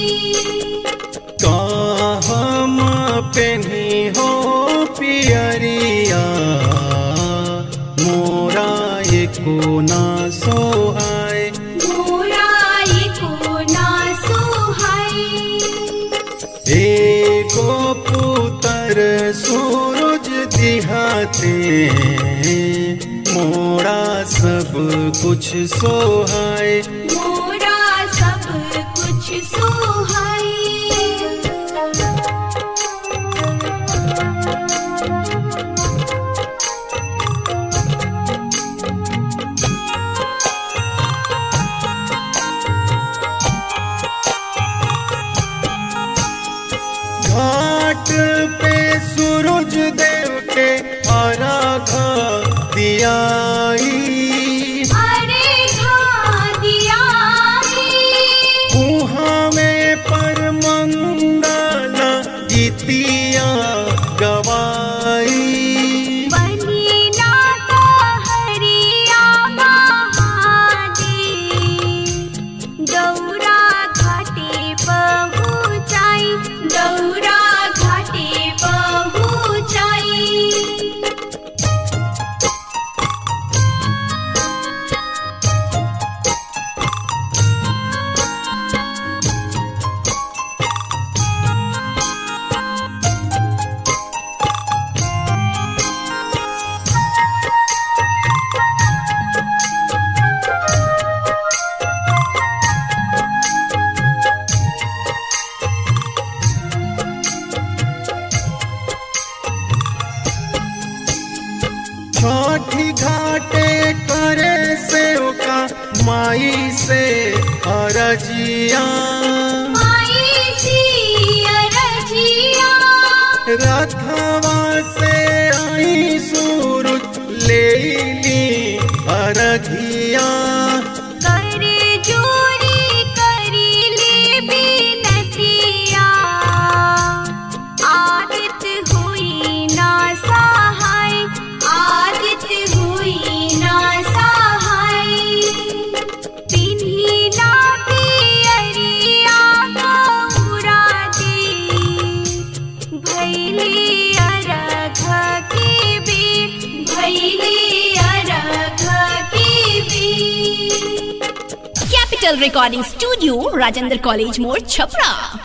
का हम पेनी हो पियरिया मोरा एको ना सोहाय मोराई को ना सुहाई एको पुतर सूरज दिहाते मोरा सब कुछ सोहाय मोरा सब कुछ सुहाई घाट पे सूरज देव के आराधा दियाई अरे घादिया कुहाँ में पर मंगल गीतिया गवाई बनी नाता हरिया महादेव दौरा घाटे पहुँचाई दौरा घाटे पहुँचाई छठी घाटे करे सेवका माई से अरजिया माई सिया रजिया रथवा से आई सूरज ले ली अरघिया करे जोरी करी ले बिनतिया आदित हुई ना सहाय आदित हुई ना सहाय पिन्ही ना पियरिया गौरा दे भैली अरघ की बी भैली अरघ की बी Capital Recording Studio, Rajendra College More, Chapra.